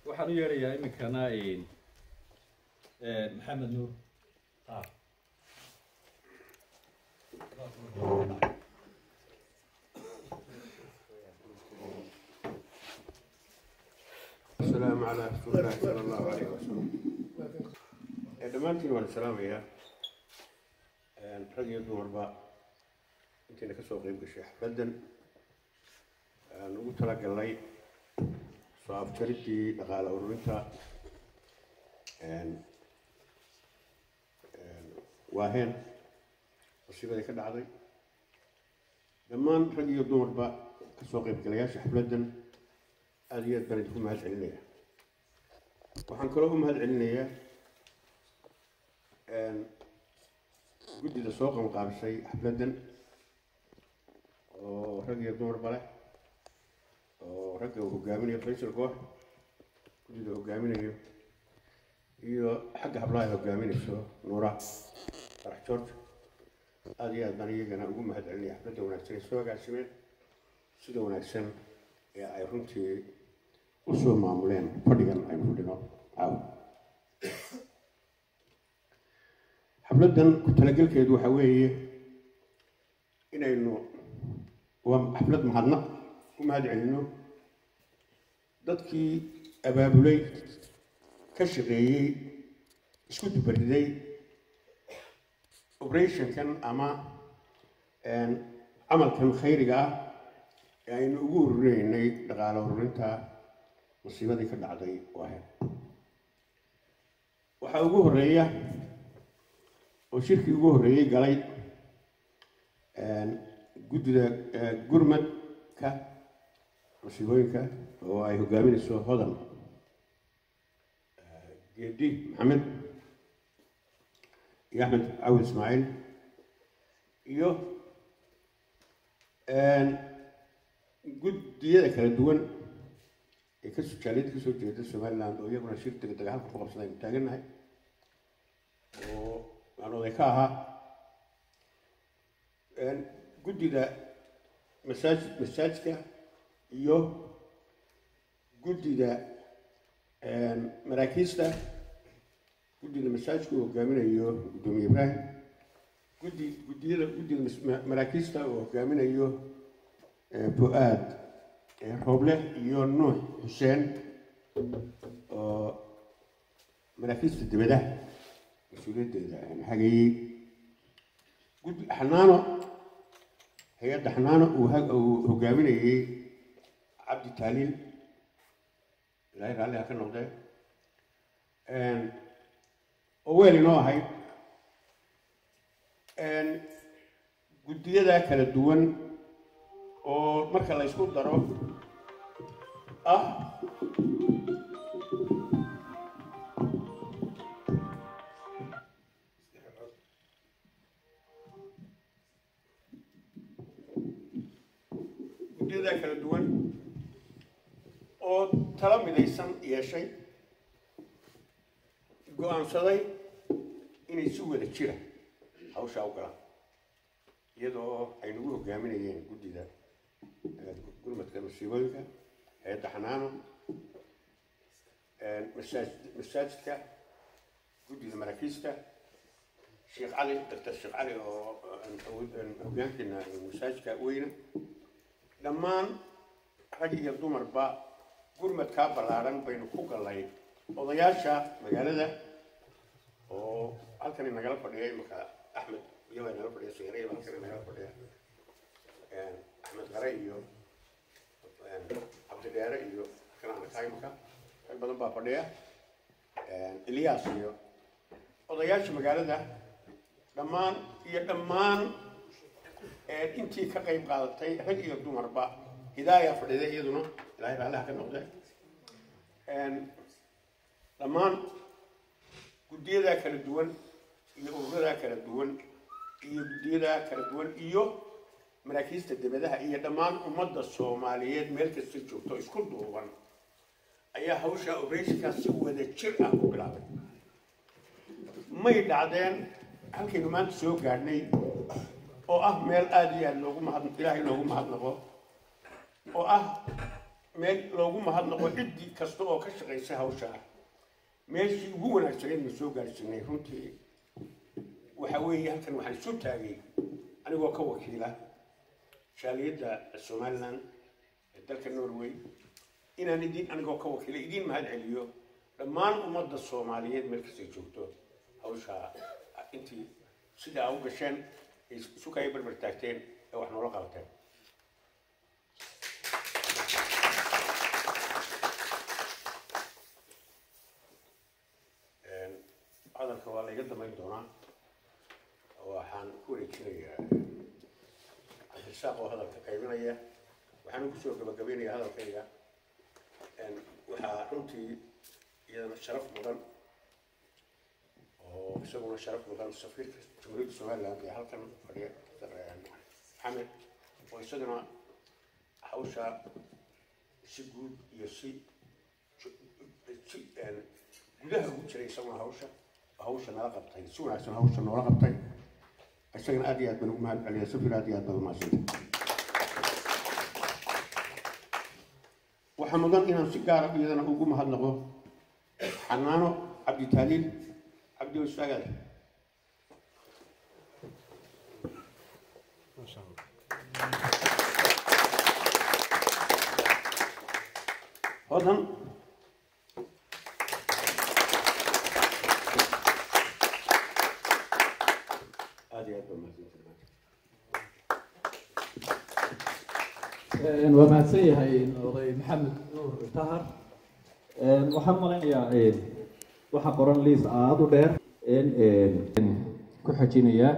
waxaan u yeedhayaa iminkana maxamed nuur qaar السلام على رسول الله صلى الله عليه وسلم dhammaantiin waan salaamayaa rag iyo dumarba intayna ka soo qeyb gashay xafladdan aan ugu talagalnay soo afjaridii dhaqaale ururinta waaheen musiibadii ka dhacday dhammaan rag iyo dumarba ka soo qeybgalayaasha xafladdan aada iyo aad baan idinku mahad celinaya waxaan kaloo u mahad celinayaa guddida soo qamqaabisay xafladdan oo rag iyo dumarba leh oo ragga uu hogaaminayo faysal goox guddida hogaaminayo iyo xagga hablaha ay hogaaminayso nuura farax george aada iyo aad baan iyagana ugu mahad celinaya xafladda wanaagsan ee soo agaasimeen sida wanaagsan ee ay runtii usoo maamuleen fadhigan aynu fadhino caawa xafladdan ku talagelkeedu waxa weeye inaynu waa xaflad mahadnaq u mahad celino dadkii abaabulay ka shaqeeyey isku dubariday operationkan ama camalkan khayriga ah ee aynu ugu ururinaynay dhaqaale ururinta musiibadii ka dhacday waahe waxaa ugu horeeya oo shirkii ugu horreeyey galay guddida gurmadka musiibooyinka oo ay hogaaminayso hodan geedi maxamed iyo axmed cawil ismaaciil iyo guddiyada kala duwan ee ka jaaliyada kasoo jeeda somaliland oo iyaguna shir degdega halka ku qabsada aynu taagannahay oo aan oday ka ahaa guddida masaaj masaajka iyo guddida maraakiista guddida masaajka uu hogaaminayo guddoomiye ibraahim guddi guddiyada guddida maraakiista uu hogaaminayo fu-aad rooble iyo nuux xuseen oo maraakiista dibadaha mas-uuliyaddeeda hagayey guddi xanaano hay-adda xanaano uu hogaaminayey cabdi taaliil ilaahay raalliha ka noqdee oo weel inoo ahayd guddiyada kala duwan oo marka la ysku daro ah guddiyada kala duwan oo tala midaysan yeeshay go-aansaday inay si wada jira hawshaa u galaan iyadoo ay nagu hogaaminayeen guddida gurmadka masiibooyinka hay-adda xanaano masaaj masaajidka guddida maraakiista sheekh cali doctor sheekh cali oo hogaankeena masaajidka weyne dhammaan rag iyo dumarba gurmadkaa ballaaran baynu ku gallay odayaasha magaalada oo halkani nagala fadhiya imaka axmed iyabaa nagala fadhiya seyreya halkani nagala fadhiya axmed qare iyo cabdidheere iyo kananaka imaka rag badan baa fadhiya ilyaas iyo odayaasha magaalada dhammaan iyo dhammaan intii ka qayb qaadatay rag iyo dumarba hidaaya fadhida iyaduna ilaahay raalliha ka noqde dhammaan guddiyadaa kala duwan iyo ururadaa kala duwan iyo guddiyada kala duwan iyo maraakiista dibadaha iyo dhammaan ummadda soomaaliyeed meel kasta joogto isku duuban ayaa hawsha obeyskaa si wada jir ah ku bilaabay may dhacdeen halkaynu maanta soo gaadhnay oo ah meel aada iyo aada loogu mahad ilaahay loogu mahadnaqo oo ah meel loogu mahadnaqo ciddii kasta oo ka shaqaysay hawsha ah meeshii ugu wanaagsaneed ma soo gaarsiinay runtii waxa weeye halkan waxaan isu taagay anigoo ka wakiila shaaliyadda somaliland ee dalka norway inaan idin anigoo ka wakiila idiin mahad celiyo dhammaan ummadda soomaaliyeed meel kastay joogto hawsha intii sida aa u gasheen ay isu kaya barbar taagteen ee wax noola qabateen hadalka waa layga damayn doonaa waxaan ku wareejinayaa cabdirasaaq oo hadalka qaybinaya waxaan kusoo gabagabaynayaa hadalkayga waxaa runtii iyadana sharaf mudan oo isaguna sharaf mudan safiirka jamhuuriyadda somaliland ee halkan fadhiya maxamed oo isagana hawsha si guud iyo si si gudaha ugu jiray isaguna hawsha hawsha nala qabtay si wanaagsan hawsha noola qabtay isagana aad iyo aad baan ugu mahad celiya safir aad iyo aad baan umahadsantay waxaa mudan inaan si gaara iyadana ugu mahadnaqo xanaano cabdi taaliil cabdi wasaagaad hodan aad iyo aad baan umahadsantay waa mahadsan yahay oday maxamed nuur tahar waxaan malaynayaa waxaa qoran liis aada u dheer ku xojinayaa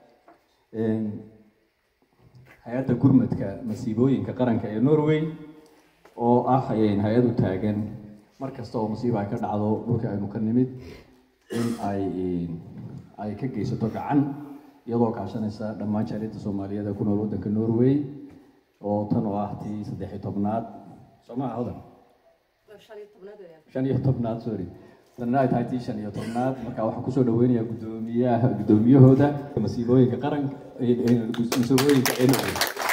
hay-adda gurmadka masiibooyinka qaranka ee norway oo ah hay-ad u taagan mar kasta oo masiiba ay ka dhacdo dhulka aynu ka nimid in ay ay ka geysato gacan iyadoo kaashanaysa dhammaan jaaliyadda soomaaliyeed ee ku nool waddanka norway oo tan oo ah tii saddex iyo tobnaad soomaa hodan shan iyo tobnaad sorry tanna ay tahay tii shan iyo tobnaad marka waxaan kusoo dhaweynayaa guddoomiyaha guddoomiyahooda masiibooyinka qaranka masiibooyinka ee norway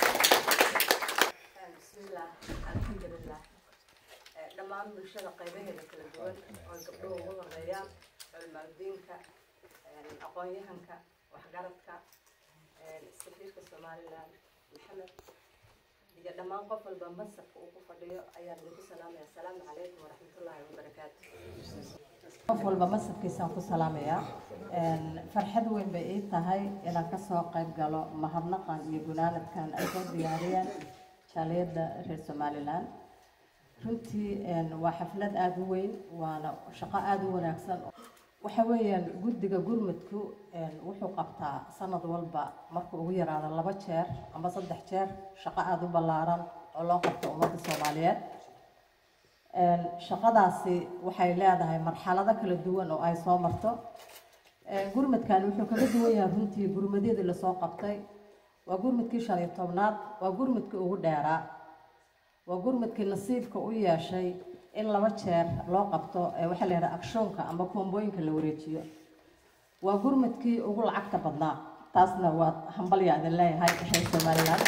bismillaah alxamdulilah dhammaan bulshada qaybaheeda kala duwan oo gabdhuhu ugu horeeyaan culmaaldiinka aqoon-yahanka waxgaradka safiirka somaliland maxamed iyo dhammaan qof walba masarka uu ku fadhiyo ayaan idinku salaamaya asalaamu calaykum waraxmatullaahi wabarakaatu qof walba masabkiisaan ku salaamayaa farxad weyn bay ii tahay inaan kasoo qayb galo mahadnaqan iyo gunaanadkan ay soo diyaariyeen jaaliyadda reer somaliland runtii waa xaflad aada u weyn waana shaqo aada u wanaagsan waxa weeyaan guddiga gurmudku wuxuu qabtaa sanad walba markuu ugu yaraado laba jeer ama saddex jeer shaqo aada u ballaaran oo loo qabto ummadda soomaaliyeed shaqadaasi waxay leedahay marxalado kala duwan oo ay soo marto gurmadkan wuxuu kaga duwan yahay runtii gurmadyadii lasoo qabtay waa gurmadkii shan iyo tobnaad waa gurmadkii ugu dheeraa waa gurmadkii nasiibka u yeeshay in laba jeer loo qabto waxaa la yidhaha akshoonka ama koombooyinka la wareejiyo waa gurmadkii ugu lacagta badnaa taasna waa hambalyaa idin leeyahay reer somaliland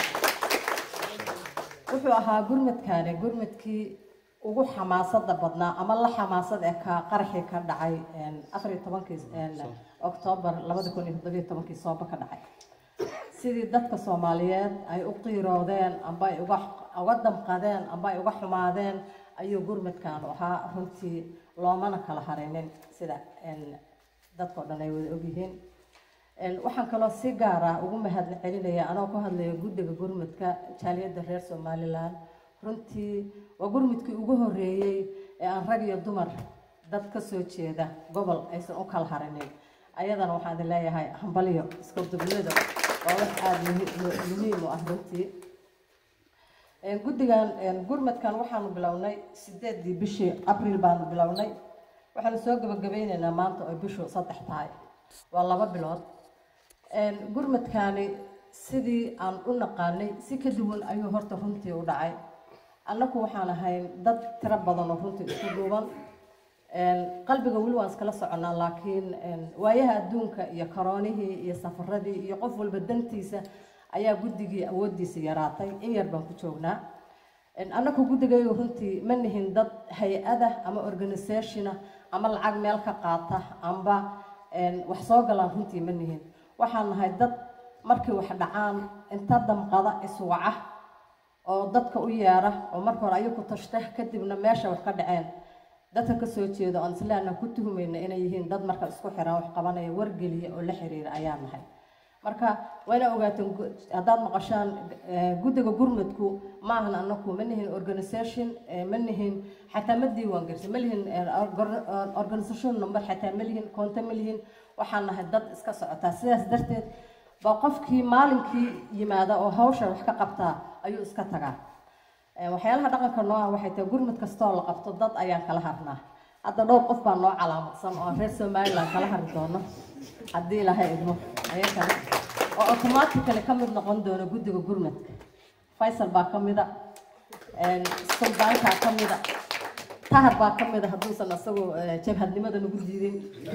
wuxuu ahaa gurmadkaani gurmadkii ugu xamaasada badnaa ama la xamaasad ee ka qaraxii ka dhacay afar iyo tobankii oktoobar labada kun iyo toddobiyo tobankii sooba ka dhacay sidii dadka soomaaliyeed ay u qiiroodeen amba ay uga uga damqadeen amba ay uga xumaadeen ayuu gurmadkan ahaa runtii loomana kala harinin sida dadkao dhan ay wada ogyihiin waxaan kaloo si gaara ugu mahad celinaya anoo ku hadlaya guddiga gurmadka jaaliyadda reer somaliland runtii waa gurmudkii ugu horeeyey ee aan rag iyo dumar dad ka soo jeeda gobol aysan u kala harinin ayadana waxaan idin leeyahay hambalyo iska dugnida waa wax aada muhiim u ah runtii guddigan gurmadkan waxaanu bilownay sideedii bishii abriil baanu bilownay waxaanu soo gabagabeyneynaa maanta oo bishu saddex tahay waa laba bilood gurmadkani sidii aan u naqaanay si ka duwan ayuu horta runtii u dhacay annagu waxaan ahayn dad tiro badan oo runtii isku duuban qalbiga weli waan iskala soconaa laakiin waayaha adduunka iyo karoonihii iyo safaradii iyo qof walba dantiisa ayaa guddigii awooddiisa yaraatay in yar baan ku joognaa annaku guddigayo runtii ma nihin dad hay-ada ama organisationa ama lacag meel ka qaata amba wax soo galaan runtii ma nihin waxaan nahay dad markii wax dhacaan inta damqada iswaca oo dadka u yeera oo marka hore ayaku tashta kadibna meesha wax ka dhaceen dadka kasoo jeeda oon islaana ku tuhmayna inay yihiin dad marka isku xiran wax qabanaya wargeliya oo la xiriira ayaa nahay marka waa ina ogaateen haddaad maqashaan guddiga gurmudku maahan anaku ma nihin organisation ma nihin xataa ma diiwaan gelisa ma lihin organisation number xataa ma lihin koonto ma lihin waxaan nahay dad iska socotaa sidaas darteed baa qofkii maalinkii yimaada oo hawsha wax ka qabtaa ayuu iska tagaa waxyaalaha dhaqanka noo ah waxay tahay gurmud kastoo la qabto dad ayaan kala harnaa hadda dhowr qof baa noo calaamadsan oo reer somaliland kala hari doono haddii ilaahay idmo ayakana oo automatically ka mid noqon doono guddiga gurmudka faysal baa ka mida suldaankaa ka mida tahar baa ka mida hadduusan asagoo jabhadnimada nagu diidin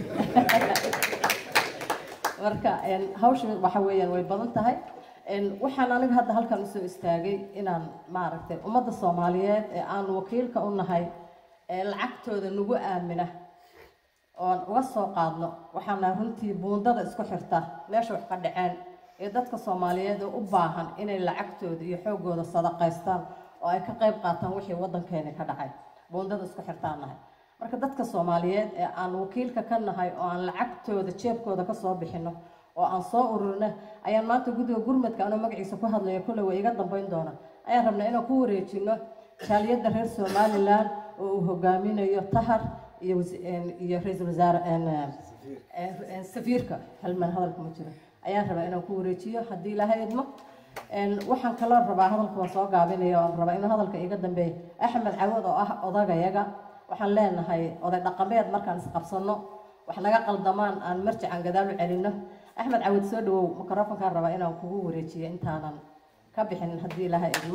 marka hawsha waxa weeyaan way badan tahay waxaan aniga hadda halkan usoo istaagay inaan maaragtay ummadda soomaaliyeed ee aan wakiilka u nahay ee lacagtooda nagu aamina oon uga soo qaadno waxaana runtii buundada isku xirta meesha wax ka dhaceen ee dadka soomaaliyeed oo u baahan inay lacagtooda iyo xoogooda sadaqaystaan oo ay ka qayb qaataan wixii waddankeeni ka dhacay buundada isku xirtaan nahay marka dadka soomaaliyeed ee aan wakiilka ka nahay oo aan lacagtooda jeebkooda kasoo bixino oo aan soo ururina ayaan maanta guddiga gurmadka anoo magaciisa ku hadlaya kulle way iga dambeyn doona ayaan rabnaa inaan ku wareejino jaaliyadda reer somaliland oo uu hogaaminayo tahar iyo iyo ra-iisul wasaare safiirka halman hadalka ma jiro ayaan rabaa inaan ku wareejiyo haddii ilaahay idmo waxaan kaloo rabaa hadalka waan soo gaabinaya oon rabaa inuu hadalka iga dambeeyo axmed cawad oo ah odagayaga waxaan leenahay oday dhaqameed markaan isqabsano wax naga qaldamaan aan marjican gadaal u celino axmed cawad soo dhawow mikrofonkaan rabaa inaan kugu wareejiyo intaanan ka bixin haddii ilaahay idmo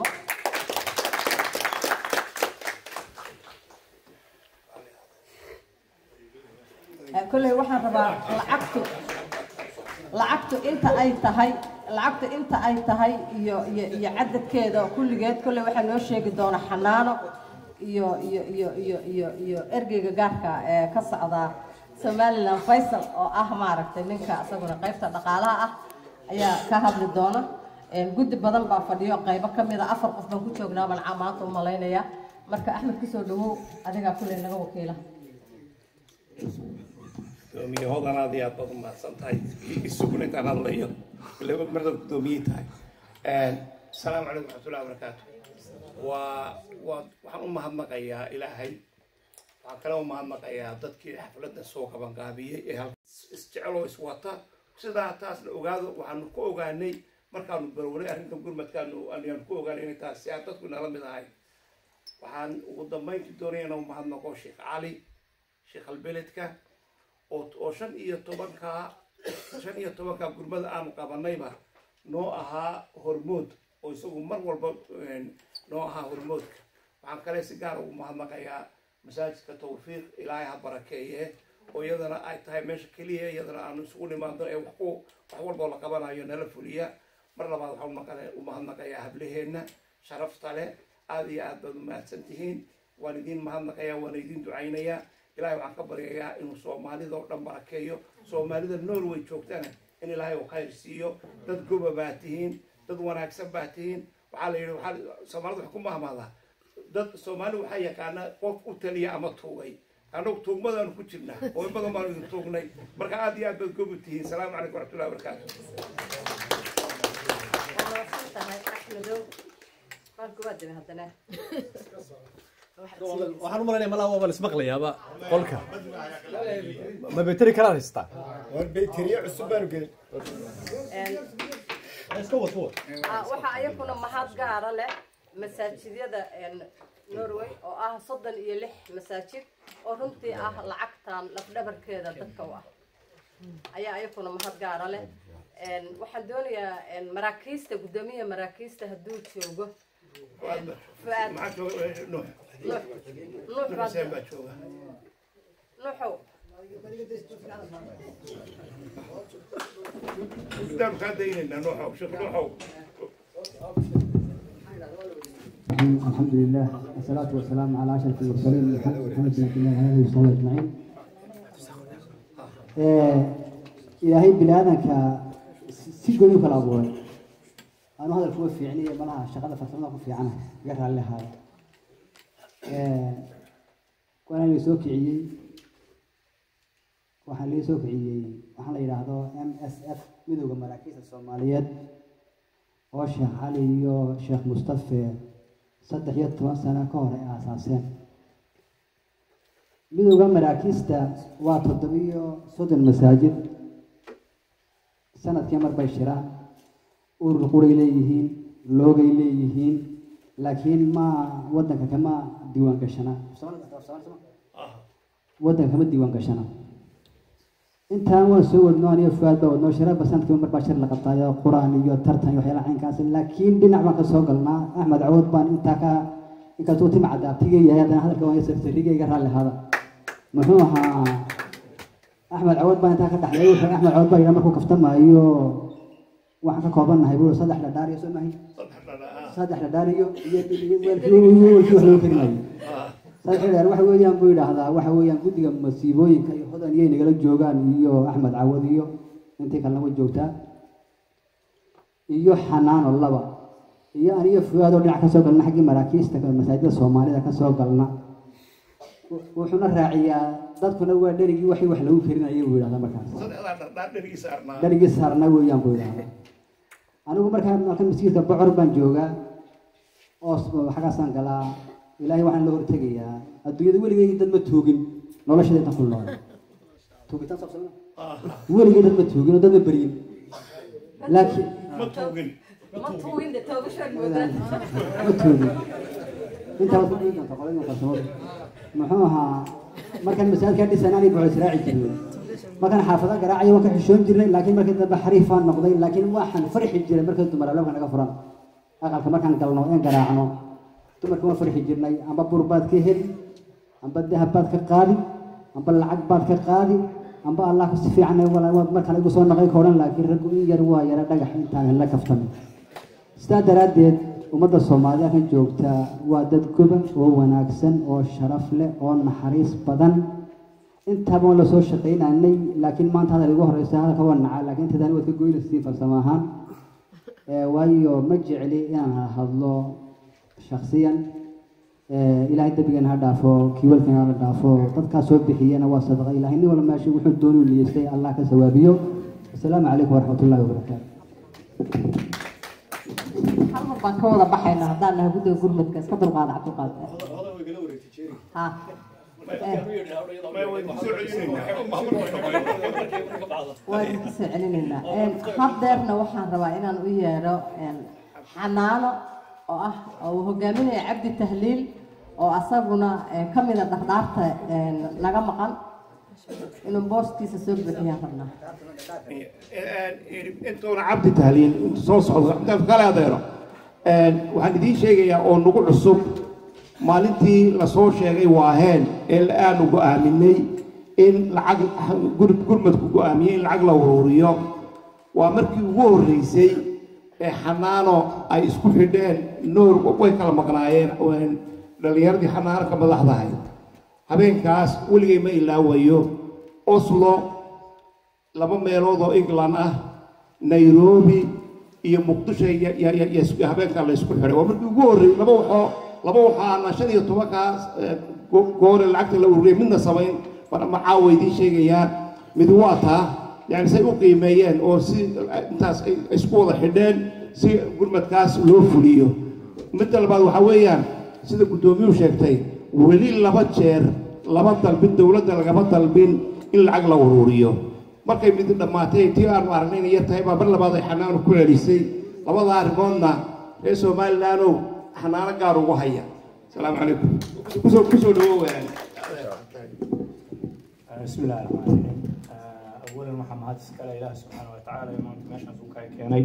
kolley waxaan rabaa lacagtu lacagtu inta ay tahay lacagtu inta ay tahay iyo iyo iyo cadadkeeda kulligeed kolley waxaa noo sheegi doona xanaano iyo iyo iyo iyo iyo iyo ergeyga gaarka ee ka socda somaliland faysal oo ah maaragtay ninka isaguna qaybta dhaqaalaha ah ayaa ka hadli doona guddi badan baa fadhiyo qaybo ka mid a afar qof baan ku joognaa baan maanta u malaynaya marka axmed kusoo dhawow adigaa kulley naga wakiila gudoomiyahoodana aad iyo aad baad umahadsan tahay isuguna intaan hadlayo laba mardaad gudoomiyey tahay asalaamu calaykum waxmatullahi wabarakaatu waa waa waxaan u mahadnaqayaa ilaahay waxaan kale u mahadnaqayaa dadkii xafladda soo qabanqaabiyey ee halka isjeceloo iswata sidaa taasna ogaado waxaanu ku ogaanay markaanu barownay arrintan gurmadkaanu ayaanu ku ogaanay inay taas si aan dadku nala mid ahay waxaan ugu dambayntii doonaya inaan u mahadnaqo sheekh cali sheekh albeledka oo oo shan iyo tobankaa shan iyo tobankaa gurmada aanu qabanayba noo ahaa hormood oo isagu mar walba noo ahaa hormoodka waxaan kale si gaar ugu mahadnaqayaa masaajidka tawfiiq ilaahay ha barakeeye oo iyadana ay tahay meesha keliya iyadana aanu isugu nimaadno ee wax ku wax walboo la qabanayo nala fuliya mar labaad waxaan u mahadnaqayaa hablaheenna sharafta leh aada iyo aad baad umahadsan tihiin waan idiin mahadnaqayaa waan idiin ducaynayaa ilahay waxaan ka baryayaa inuu soomaalida oo dhan barakeeyo soomaalida norway joogtana in ilaahay uu khayr siiyo dad goba baa tihiin dad wanaagsan baa tihiin waxaa la yidhi waxaa soomaalida wax ku mahmaadaa dad soomaali waxaa yaqaanaa qof u taliya ama tuugay annagu tuugmadaanu ku jirnaa oo in badan baanu idin tuugnay marka aad iyo aad baad goba tihiin salaamu calaykum waraxmatullahi wabarakaatu waxaan u malaynaya malaa waaba lismaqlayaaba qolka ma beteri kalaan haystaa bayteriye cusub baanu gelin iska wad kuwa waxaa ayakuna mahad gaara leh masaajidyada norway oo ah soddon iyo lix masaajid oo runtii ah lacagtan lafdhabarkeeda dadka u ah ayaa ayakuna mahad gaara leh waxaan doonayaa maraakiista guddoomiyaha maraakiista hadduu joogo fuaad maxaa jooga nuux nuux nuux baad xuseen baa jooga nuuxow intaanu kaa daynaynaa nuuxow sheekh nuuxow الرحيم الحمد لله والصلاة والسلام على أشرف المرسلين محمد محمد بن عبد الله وعلى آله وصحبه أجمعين إلهي بلادك سجل يوكل أبوي أنا هذا الكوي في يعني ملها شغلة فترة في عنها قرر لها وأنا اللي سوك عيي waxaa lii soo kiciyey waxaa la yidhaahdo m s f midowda maraakiista soomaaliyeed oo sheekh cali iyo sheekh mustafe saddex iyo toban sano ka hor ay aasaaseen midowda maraakiista waa toddobiyo soddon masaajid sanadkii mar bay shiraan urur quray leeyihiin loogay leeyihiin laakiin ma waddanka kama diiwaan gashana waddanka kama diiwaan gashana intaan waan soo wadno aniyo fuaad baa wadnoo shiraba sanadkiiba mar baa shir la qabtaayo qur-aan iyo tartan iyo waxyaalaha caynkaas laakiin dhinac baan ka soo galnaa axmed cawood baan intaa ka inkastuu tima cadaabtiga yahay haddana hadalka waan sartarigayga raalli ahaada muxuu ahaa axmed cawood baan intaa ka dhaxlay wuxuu axmed cawood baa yidhaa markuu kaftamaayo waxaan ka koobannahay buu saddex dhadhaar iyo soo mahay saddex dhadhaar iyo iyo weelkii weelkii wax loo karimayo sadexdheer waxa weeyaan buu yidhaahdaa waxa weeyaan guddiga masiibooyinka iyo hodan iyay nagala joogaan iyo axmed cawad iyo intii kalena way joogtaa iyo xanaano laba iyo aniyo fuaadoo dhinac ka soo galna xaggii maraakiista masaajida soomaalida ka soo galna wuxuuna raaciyaa dadkuna waa dherigii waxii wax lagu karinaya buu yidhahdaa markaas dherigii saarnaa weeyaan buu yidhahdaa anigu markaa halkan masjidka bocor baan joogaa oo xaggaasaan galaa ilaahay waxaan la hortegayaa adduunyada weligay dad ma toogin noloshada inta ku nool toogitaan sabsama weligay dad ma toogin oo dad ma beryin laakiin ma tuugin ma tuugin de toogashaan moodaan ma toogin intaa waad ku dhigi doontaa qoladii farsamada muxuu ahaa markaan masaajidkaa dhisan anay boco israaci jirnay markaan xaafada garaacayo waan ka xishoon jirnay laakiin markii dambe xariifaan noqday laakiin waxaan farxi jiray markii dumar albaabka naga furan aqalka markaan galno een garaacno dumarka waan farxi jirnay amba bur baad ka heli amba dahab baad ka qaadi amba lacag baad ka qaadi amba allah si fiican waad markale igu soo naqay ka odhan laakiin raggu in yar waa yara dhagax intaan la kaftamin sidaa daraaddeed ummadda soomaalida kan joogta waa dad goba oo wanaagsan oo sharaf leh oo naxariis badan intaaba waan lasoo shaqaynanay laakiin maanta hadal igu horeysa hadalka waa nacaa laakiin intadani waad ka goynaysiin farsamo ahaan waayo ma jecli inaan hadlo shaksiyan ilaahay dembigana ha dhaafo kiiwalkana ha dhaafo dadkaa soo bixiyana waa sadaqa ilahay nin walba meesha wuxuu doonuu niyeystay allah ka sawaabiyo asalaamu calaykum waraxmat ullahi wabarakaatu hal mar baan ka wada baxayna haddaan nahay guddiga gurmadka iska dulqaada cabdulqaad ha waan ka soo celinaynaa haddeerna waxaan rabaa inaan u yeedho xanaano oo ah oo uu hogaaminaya cabdi tahliil oo asaguna ka mida dhardhaarta naga maqan inuu booskiisa soo buuxiyaan rabnaa intuuna cabdi tahliil intu soo socdo intaas kale adeero waxaan idiin sheegayaa oo nagu cusub maalintii lasoo sheegay waaheen ee aanu go'aaminay in lacag gurmadku go'aamiyey in lacag la uruuriyo waa markii ugu horreysay ee xanaano ay isku xidheen noor way kala maqnaayeen dhallinyaradii xanaano ka madaxdahay habeenkaas weligay ma ilaawayo oslo laba meelood oo england ah nairobi iyo muqdisho habeenkaa la isku xidhay waa markii ugu horreeyey laba waxoo laba waxaana shan iyo tobankaas goore lacagta la ururiyay midna samayn macaawa idiin sheegayaa mid waa taa yani say u qiimeeyeen oo si intaas ay isku wada xidheen si gurmadkaas loo fuliyo midda labaad waxaa weeyaan sida guddoomiyuhu sheegtay weli laba jeer laba dalbin dowladda lagama dalbin in lacag la uruuriyo markay mid dhammaatay tii aanu aragnay inay yar tahay baa mar labaad ay xanaano ku celisay labada arrimoodna reer somalilandow xanaano gaar ugu haya asalaamu calaykum kusoo kusoo dhawow بسم الله الرحمن الرحيم اولا waxaa mahad iskale ilaah subxaana wa tacaala ee maanta meeshaas uu kaga keenay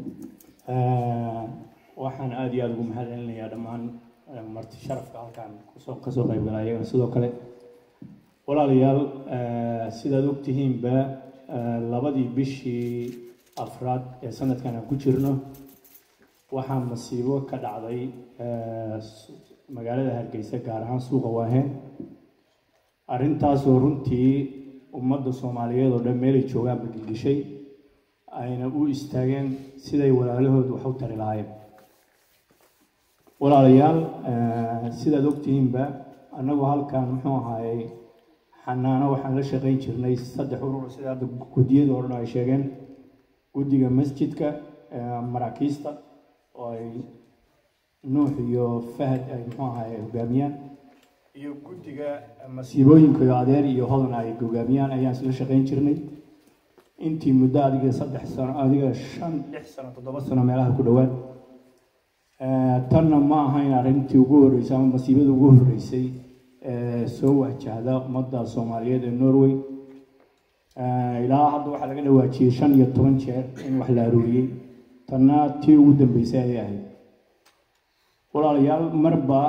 waxaan aada iyo aada ugu mahad celinayaa dhammaan marti sharafka halkan kusoo kasoo qayb galay ayaga sidoo kale walaalayaal sidaad ogtihiinba labadii bishii afraad ee sanadkan aan ku jirno waxaa masiibo ka dhacday magaalada hargeysa gaar ahaan suuqa waaheen arrintaasoo runtii ummadda soomaaliyeed oo dhan meelay joogaan bagilgishay ayna u istaageen siday walaalahood wax u tari lahaayeen walaalayaal sidaad ogtihiinba annagu halkan muxuu ahaayey xanaano waxaan la shaqayn jirnay saddex urur sida hadda guddiyada oo dhan ay sheegeen guddiga masjidka maraakiista oo ay nuux iyo fahad ay muxuu ahaye hogaamiyaan iyo guddiga masiibooyinka iyo adeer iyo hodan ay hogaamiyaan ayaan isla shaqayn jirnay intii muddo adiga saddex sano adiga shan lix sano toddoba sano meelaha ku dhowaad tanna ma ahayn arrintii ugu horreysay ama masiibada ugu horreysay soo wajahda ummadda soomaaliyeed ee norway ilaa hadda waxaa laga dhawaajiyey shan iyo toban jeer in wax la aruuriyey tanna tii ugu dambeysay ayay ahayd walaalayaal marba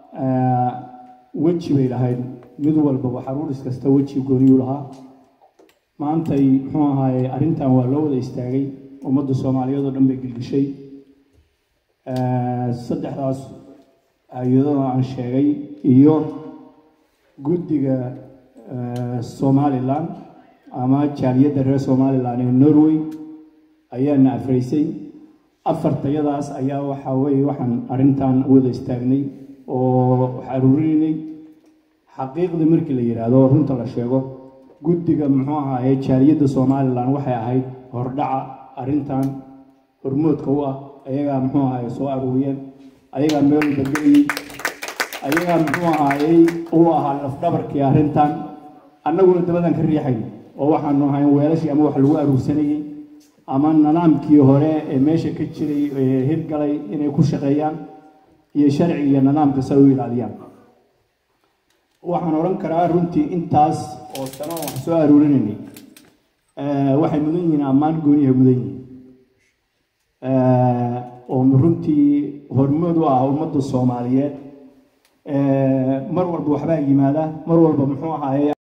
weji bay lahayd mid walbaba xaruuris kasta weji gooniyuu lahaa maantay muxuu ahaaye arrintan waa loo wada istaagay ummadda soomaaliyeed oo dhan bay gilgishay saddexdaas hay-adada aan sheegay iyo guddiga somalilan ama jaaliyadda reer somalilan ee norway ayaana afraysay afartayadaas ayaa waxaa weeye waxaan arrintan wada istaagnay oo wax aruurinaynay xaqiiqda markii la yidhaahdo runta la sheego guddiga muxuu ahaaye jaaliyadda somalilan waxay ahayd hordhaca arrintan hormoodka u ah ayagaa muxuu ahaaye soo aruuriyeen ayagaa meel walbagelayey ayagaa muxuu ahaayey uu ahaa lafdhabarkii arrintan annaguna dabadan ka riixay oo waxaanu ahayn weelashii ama wax lagu aruursanayey ama nidaamkii hore ee meesha ka jiray ee hirgalay inay ku shaqeeyaan iyo sharciga iyo nidaamka sa u ilaaliyaan waxaan odhan karaa runtii intaas oo sano wax soo aruurinaynay waxay mudan yihiin ammaan goonihay mudan yihiin oo runtii hormood u ah ummadda soomaaliyeed mar walba waxbaa yimaada mar walba muxuu ahaaye